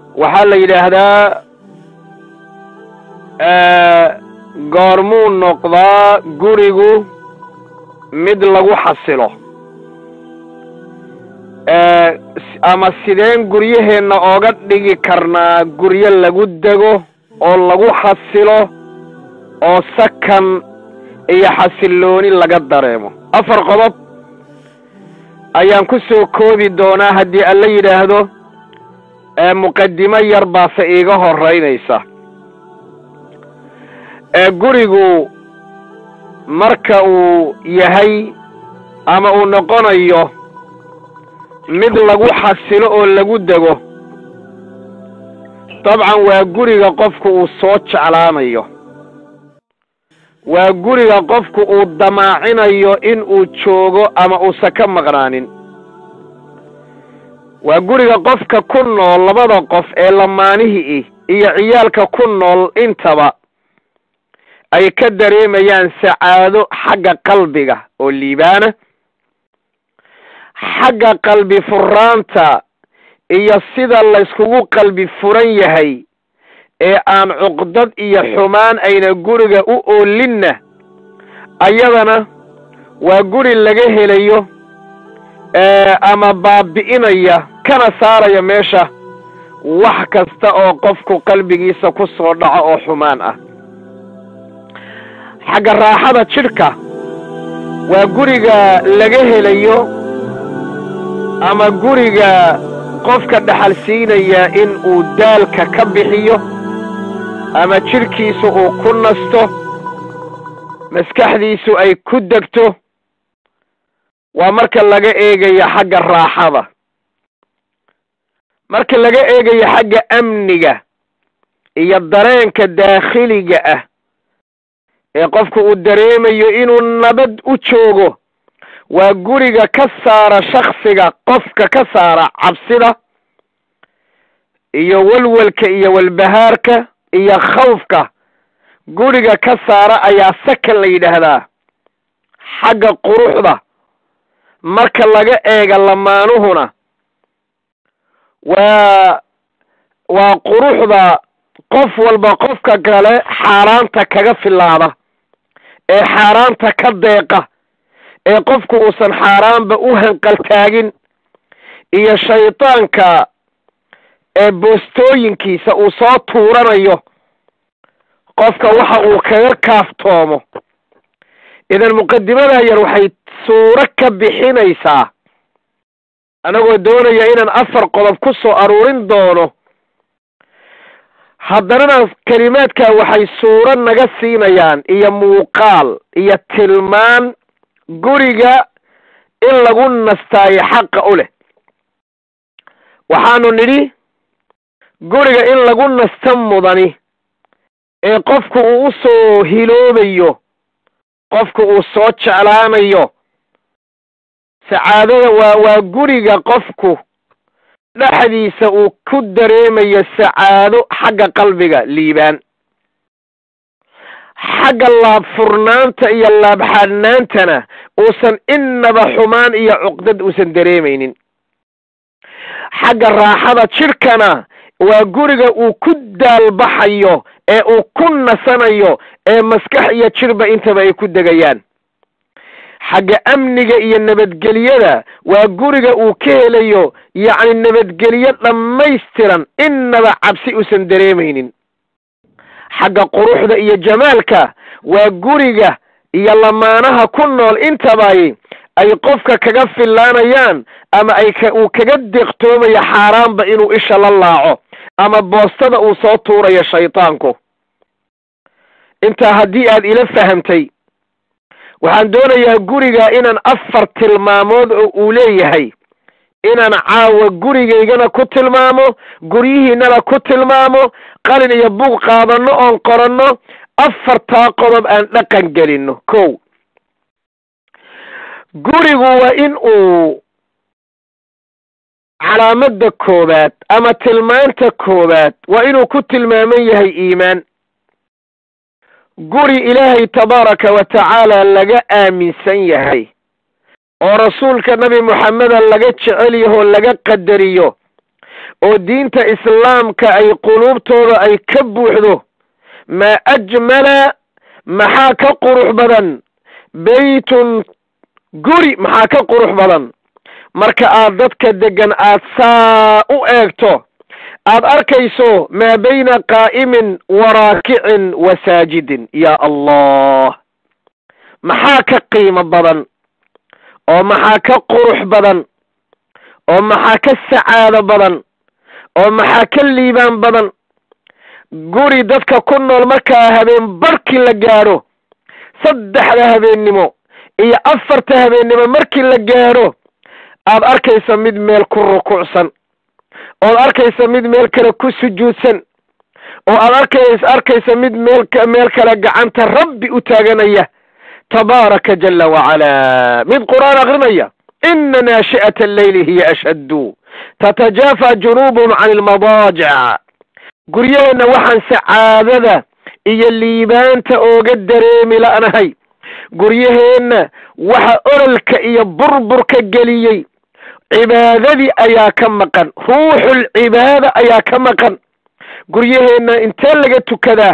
waxaa la yidhaahdaa goormuu noqdaa gurigu mid lagu xasilo ama sideen guryaheenna ooga dhigi karnaa guryo lagu dego oo lagu xasilo oo sakan iyo xasillooni laga dareemo afar qodob ayaan ku soo koobi doonaa haddii alla yidhaahdo muqadimo yar baase iiga horeynaysa gurigu marka uu yahay ama uu noqonayo mid lagu xasilo oo lagu dego dabcan waa guriga qofku uu soo jeclaanayo waa guriga qofku uu damaacinayo in uu joogo ama uusan ka maqnaanin waa guriga qofka ku nool labada qof ee lamaanihii iyo ciyaalka ku nool intaba ay ka dareemayaan sacaado xagga qalbiga oo liibaana xagga qalbi furaanta iyo sida layskugu qalbi furan yahay ee aan cuqdad iyo xumaan ayna guriga u oolinna ayadana waa guri laga helayo ama baabi'inaya kana saaraya meesha wax kasta oo qofku qalbigiisa ku soo dhaco oo xumaan ah xagga raaxada jidhka waa guriga laga helayo ama guriga qofka dhaxal siinaya in uu daalka ka bixiyo ama jidhkiisu uu ku nasto maskaxdiisu ay ku degto waa marka laga eegayo xagga raaxada marka laga eegayo xagga amniga iyo dareenka daakhiliga ah ee qofku uu dareemayo inuu nabad u joogo waa guriga ka saara shaksiga qofka ka saara cabsida iyo walwalka iyo walbahaarka iyo khawfka guriga ka saara ayaa sakan la yidhaahdaa xagga quruxda marka laga eega lamaanuhuna waa waa quruxda qof walba qofka kale xaaraanta kaga filaada ee xaaraanta ka deeqa ee qofku uusan xaaraanba u hanqaltaagin iyo shaydaanka ee boostooyinkiisa uu soo tuuranayo qofka waxa uu kaga kaaftoomo idan muqadimadaa yar waxay suuro ka bixinaysaa anagoo doonaya inaan afar qodob ku soo aruurin doono haddanana kelimaadka waxay suuro naga siinayaan iyo muuqaal iyo tilmaan guriga in lagu nastaayo xaqa u leh waxaanu nidhi guriga in lagu nasta mudani ee qofku uu u soo hiloobayo qofku uu soo jeclaanayo sacaadada waa waa guriga qofku dhexdiisa uu ku dareemayo sacaado xagga qalbiga liibaan xagga laabfurnaanta iyo laabxadhnaantana uusan innaba xumaan iyo cuqdad uusan dareemaynin xagga raaxada jidhkana waa guriga uu ku daalbaxayo ee uu ku nasanayo ee maskax iyo jidhba intaba ay ku degayaan xagga amniga iyo nabadgelyada waa guriga uu ka helayo yacni nabadgelyo dhammaystiran innaba cabsi uusan dareemaynin xagga quruxda iyo jamaalka waa guriga iyo lamaanaha ku nool intabay ay qofka kaga fillaanayaan ama ay ka uu kaga deeqtoomayo xaaraanba inuu isha la laaco ama boostada uu soo tuurayo shaydaanku intaa haddii aad ila fahamtay waxaan doonayaa guriga inaan afar tilmaamood oo uu leeyahay inaan caawa gurigaygana ku tilmaamo guryihiinana ku tilmaamo qalin iyo bug qaadanno oon qoranno afartaa qodob aan dhaqan gelinno kow gurigu waa in uu calaamada koowaad ama tilmaanta koowaad waa inuu ku tilmaaman yahay iimaan guri ilaahay tabaaraka wa tacaala laga aaminsan yahay oo rasuulka nabi moxameda laga jecel yahoo laga qadariyo oo diinta islaamka ay quluubtooda ay ka buuxdo maa ajmala maxaa ka qurux badan beytun guri maxaa ka qurux badan marka aad dadka degan aad saa u eegto aad arkayso maa bayna qaa'imin wa raakicin wa saajidin yaa allah maxaa ka qiimo badan oo maxaa ka qurux badan oo maxaa ka sacaado badan oo maxaa ka liibaan badan guri dadka ku nool markaa habeen barkii la gaadho saddexda habeennimo iyo afarta habeennimo markii la gaadho aad arkaysa mid meel ku rukuucsan ood arkaysa mid meel kale ku sujuudsan oo aad arkays arkaysa mid meel meel kale gacanta rabbi u taaganaya tabaaraka jala wacalaa mid qur'aan akrinaya ina naashi'ata alleyli hiya ashaddu tatajaafa junuubhum can ilmadaajic guryaheenna waxaan sacaadada iyo liibaanta ooga dareemi la'nahay guryaheenna waxa ololka iyo burburka geliyey cibaadadii ayaa ka maqan ruuxul cibaada ayaa ka maqan guryaheenna intee laga tukadaa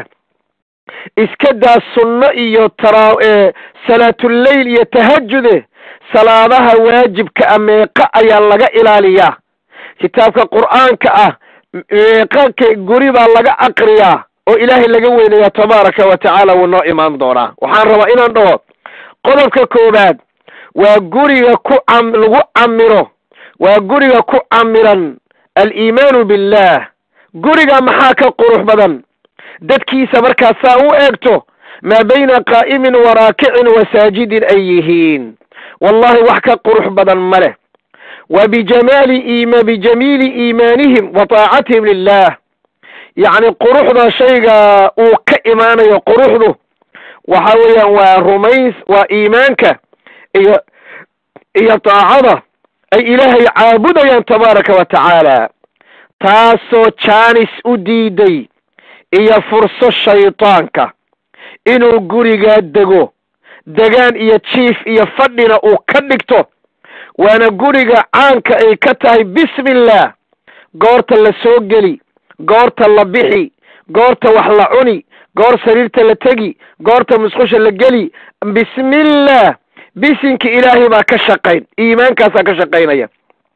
iska daa sunno iyo tara salaatuleyl iyo tahajude salaadaha waajibka ah meeqa ayaa laga ilaaliyaa kitaabka qur'aanka ah meeqa guri baa laga aqriyaa oo ilaahay laga weynayaa tabaaraka wa tacaala wuu noo imaan doonaa waxaan rabaa inaan dhaho qodobka koowaad waa guriga ku cam lagu camiro waa guriga ku camiran aliimaanu billah guriga maxaa ka qurux badan dadkiisa markaad saa u eegto maa bayna qaa'imin wa raakicin wa saajidin ay yihiin wallahi wax ka qurux badan ma leh wa bijamaali ima bijamiili iimaanihim wa taacatihim lilah yacni quruxda shayga uu ka imaanayo quruxdu waxa weeyaan waa rumays waa iimaanka iyo iyo taacada ay ilaahay caabudayaan tabaaraka wa tacaala taasoo jaanis u diiday iyo furso shaydaanka inuu gurigaa dego degaan iyo jiif iyo fadhina uu ka dhigto waana guriga caanka ay ka tahay bismillah goorta la soo geli goorta la bixi goorta wax la cuni goor sariirta la tegi goorta musqusha la geli bismillah bisinka ilaahay baa ka shaqayn iimaankaasaa ka shaqaynaya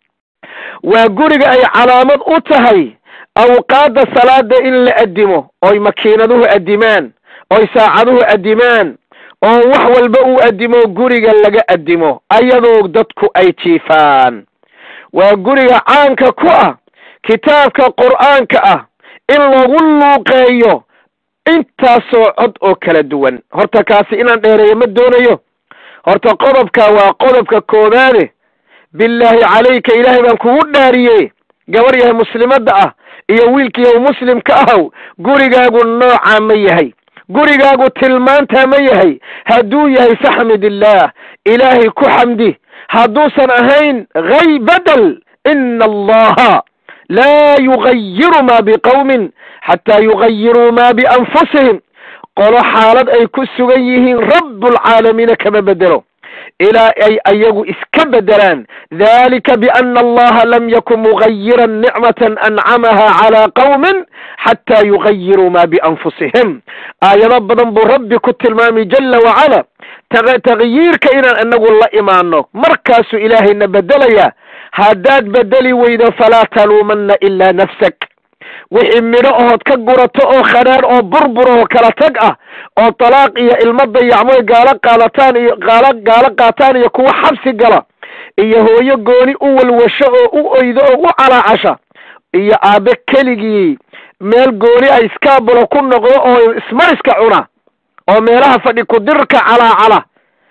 waa guriga ay calaamad u tahay awqaadda salaada in la addimo oy makiinaduhu addimaan oy saacaduhu addimaan oo wax walba uu addimo guriga laga addimo ayadoo dadku ay jiifaan waa guriga caanka ku ah kitaabka qur'aanka ah in lagu luuqeeyo intaasoo cod oo kala duwan horta kaasi inaan dheereeyo ma doonayo horta qodobka waa qodobka koobaade billaahi calayka ilaahay baan kugu dhaariye gabar yahay muslimadda ah iyo wiilkiiyaw muslimka ahow gurigaagu noocaa ma yahay gurigaagu tilmaantaa ma yahay hadduu yahay faxmid illaah ilaahay ku xamdi hadduusan ahayn hay badel ina allaha laa yugayiru ma biqowmin xataa yugayiruu ma bianfusihim qolo xaalad ay ku sugan yihiin rabbulcaalamiina kama bedelo ilaa ay ayagu iska bedelaan dalika biana allaha lam yakun mugayiran nicmatan ancamaha calaa qowmin xataa yugayiruu ma bianfusihim aayado badan buu rabbi ku tilmaamay jala wacala takyiirka inaan inagu la imaano markaasuu ilaahayna bedelaya haddaad bedeli weydo falaa taluumanna ilaa nafsak wixii midho ood ka gurato oo khadhaadh oo burbur oo kala tag ah oo talaaq iyo ilmo dayacmoy gaalo qaadataan iyo gaalo gaalo qaataan iyo kuwa xabsi gala iyo hooyo gooni u walwasho oo u oydo oo u calaacasha iyo aabe keligii meel gooni a iskaabulo ku noqdo oo ismariska cuna oo meelaha fadhi kudirka calaacala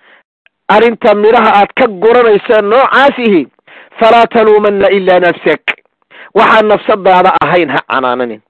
arrinta midhaha aad ka guranaysa noocaasihi falaa taluumanna ilaa nafsak waxaan nafsadaada ahayn ha canaananin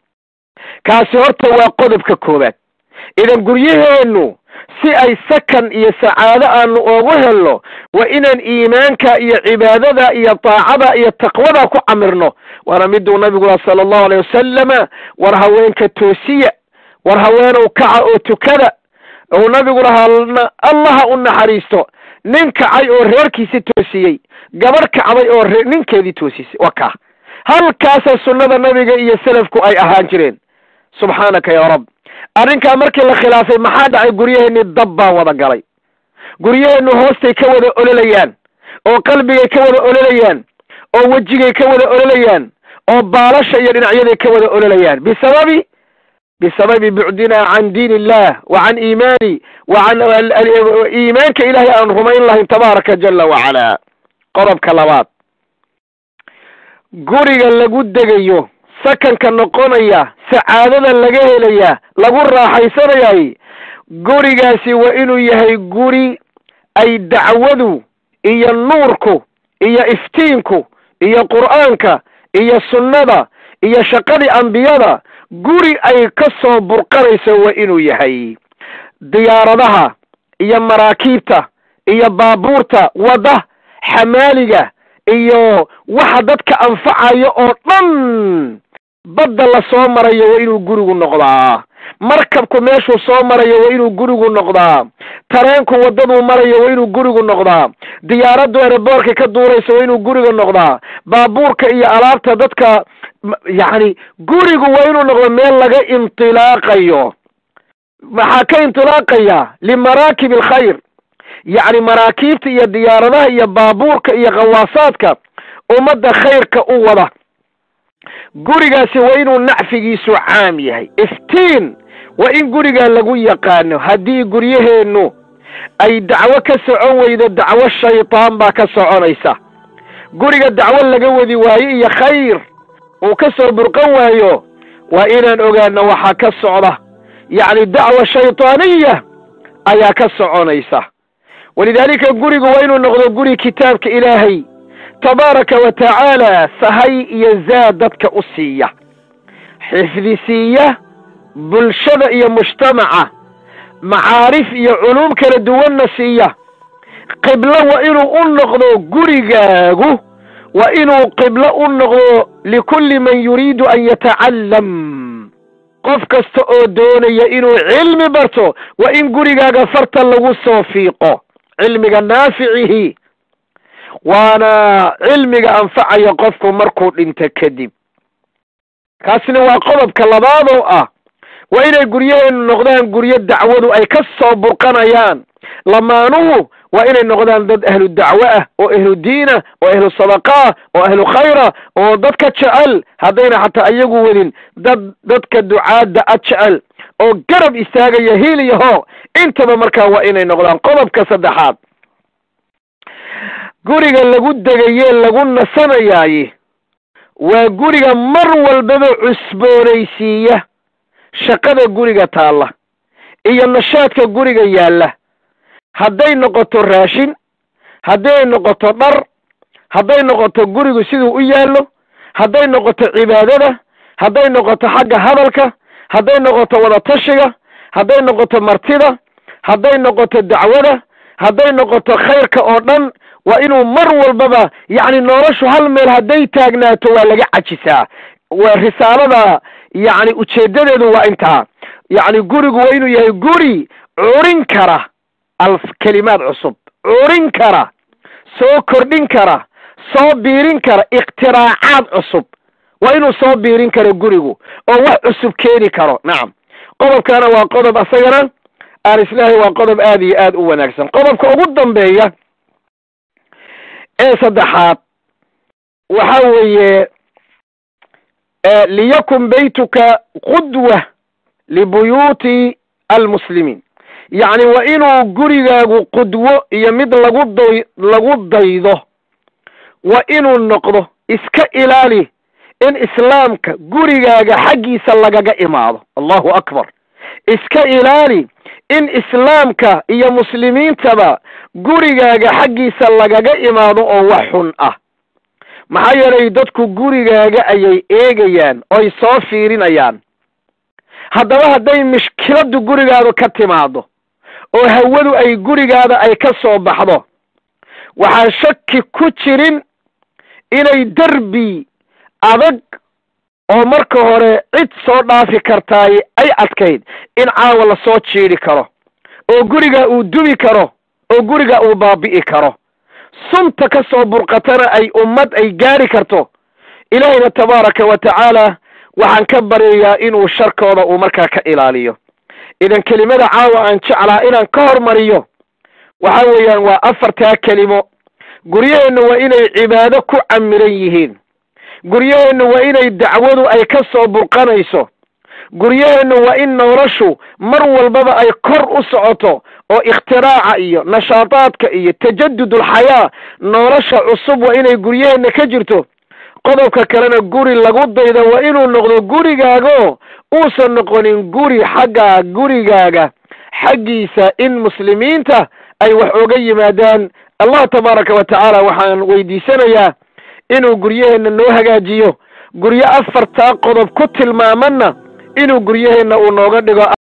kaasi horta waa qodobka koowaad idan guryaheennu si ay sakan iyo sacaado aanu oogu helno waa inaan iimaanka iyo cibaadada iyo daacada iyo taqwada ku camirno waana miduu nabigu laha sala allahu alay wasalama war haweenka toosiya war haweenow kaca oo tukada ou nabigu lahaa allaha u naxariisto nin kacay oo reerkiisi toosiyey gabarh kacday oo ninkeedii toosisay waa kaa halkaasa sunnada nabiga iyo selafku ay ahaan jireen subxaanaka ya rab arrinkaa markii la khilaafay maxaa dhacay guryaheenni dab baa wada galay guryaheennu hoostay ka wada ololayaan oo qalbigay ka wada ololayaan oo wejigay ka wada ololayaan oo baalasha iyo dhinacyaday ka wada ololayaan bisababi bisababi bucdina can diin illah wa can iimaani wa can iimaanka ilaahay aan rumayn lahayn tabaaraka jala wacala qodobka labaad guriga lagu degayo sakanka noqonaya sacaadada laga helaya lagu raaxaysanayay gurigaasi waa inuu yahay guri ay dacwadu iyo nuurku iyo iftiinku iyo qur'aanka iyo sunnada iyo shaqadii ambiyada guri ay ka soo burqanayso waa inuu yahay diyaaradaha iyo maraakiibta iyo baabuurta wadda xamaaliga iyo waxa dadka anfacayo oo dhan badda la soo marayo waa inuu gurigu noqdaa markabku meeshuu soo marayo waa inuu gurigu noqdaa tareenku waddaduu marayo waa inuu gurigu noqdaa diyaaraddu ereboorka ka duurayso waa inuu guriga noqdaa baabuurka iyo alaabta dadka yacni gurigu waa inuu noqdo meel laga intilaaqayo maxaa ka intilaaqaya limaraakib alkhayr yacni maraakiibta iyo diyaaradaha iyo baabuurka iyo khawaasaadka ummadda khayrka u wada gurigaasi waa inuu nacfigiisu caam yahay iftiin waa in gurigaa lagu yaqaano haddii guryaheennu ay dacwo ka socon weydo dacwo shaytaan baa ka soconaysa guriga dacwo laga wadi waayo iyo khayr uu ka soo burqan waayo waa inaan ogaano waxaa ka socda yacni dacwa shaytaaniya ayaa ka soconaysa walidaalika gurigu waa inuu noqdo guri kitaabka ilaahay tabaaraka wa tacaala sahay iyo zaad dadka u siiya xifdi siiya bulshada iyo mujtamaca macaarif iyo culuum kala duwanna siiya qiblo waa inuu u noqdo gurigaagu waa inuu qiblo u noqdo likulli man yuriidu an yatacallam qof kasta oo doonaya inuu cilmi barto waa in gurigaaga farta lagu soo fiiqo cilmiga naaficihi waana cilmiga anfacaya qofku markuu dhinto kadib kaasina waa qodobka labaad oo ah waa inay guryaheenu noqdaan guryo dacwadu ay ka soo burqanayaan lamaanuhu waa inay noqdaan dad ahlu dacwo ah oo ahlu diinah oo ahlu sadaqaah oo ahlu khayra oo dadka jecel haddayna xataa iyagu wadin dad dadka ducaadda a jecel oo garab istaagaya hiil iyo hoo intaba markaa waa inay noqdaan qodobka saddexaad guriga lagu degaye lagu nasanayaaye waa guriga mar walbaba cusboonaysiiya shaqada guriga taalla iyo nashaadka guriga yaalla hadday noqoto raashin hadday noqoto dhar hadday noqoto gurigu siduu u yaallo hadday noqoto cibaadada hadday noqoto xagga hadalka hadday noqoto wadatashiga hadday noqoto martida hadday noqoto dacwada hadday noqoto khayrka oo dhan waa inuu mar walbaba yacni noloshu hal meel hadday taagnaato waa laga cajisaa waa risaalada yacni ujeedadeedu waa intaa yacni gurigu waa inuu yahay guri curin kara alf kelimaad cusub curin kara soo kordhin kara soo biirin kara ikhtiraacaad cusub waa inuu soo biirin karo gurigu oo wax cusub keeni karo nacam qodobkana waa qodob asagana aan islaahay waa qodob aad iyo aad u wanaagsan qodobka ugu dambeeya ee saddexaad waxa weeye liyakun baytuka qudwa libuyuuti almuslimiin yacni waa inuu gurigaagu qudwo iyo mid lagu day lagu daydo waa inuu noqdo iska ilaali in islaamka gurigaaga xaggiisa lagaga imaado allahu akbar iska ilaali in islaamka iyo muslimiintaba gurigaaga xaggiisa lagaga imaado oo wax xun ah maxaa yeelay dadku gurigaaga ayay eegayaan oy soo fiirinayaan haddaba hadday mishkiladdu gurigaadu ka timaado oo hawadu ay gurigaada ay ka soo baxdo waxaan shaki ku jirin inay derbi adag oo marka hore cid soo dhaafi kartaay ay adkayd in caawa la soo jiidhi karo oo guriga uu dubi karo oo guriga uu baabi'i karo sunta ka soo burqatana ay ummad ay gaari karto ilaahayna tabaaraka wa tacaala waxaan ka baryayaa inuu sharkooda uu markaa ka ilaaliyo idan kelimada caawa aan jeclaa inaan ka hormariyo waxa weeyaan waa afartaa kelimo guryaheennu waa inay cibaado ku camiran yihiin guryaheennu waa inay dacwadu ay ka soo burqanayso guryaheennu waa in noloshu mar walbaba ay kor u socoto oo ikhtiraaca iyo nashaadaadka iyo tajadudulxayaa nolosha cusub waa inay guryaheenna ka jirto qodobka kalena guri lagu dayda waa inuu noqdo gurigaago uusan noqonin guri xagga gurigaaga xaggiisa in muslimiinta ay wax oga yimaadaan allah tabaaraka wa tacaala waxaan weydiisanayaa inuu guryaheenna noo hagaajiyo guryo afartaa qodob ku tilmaamanna inuu guryaheenna uu nooga dhigo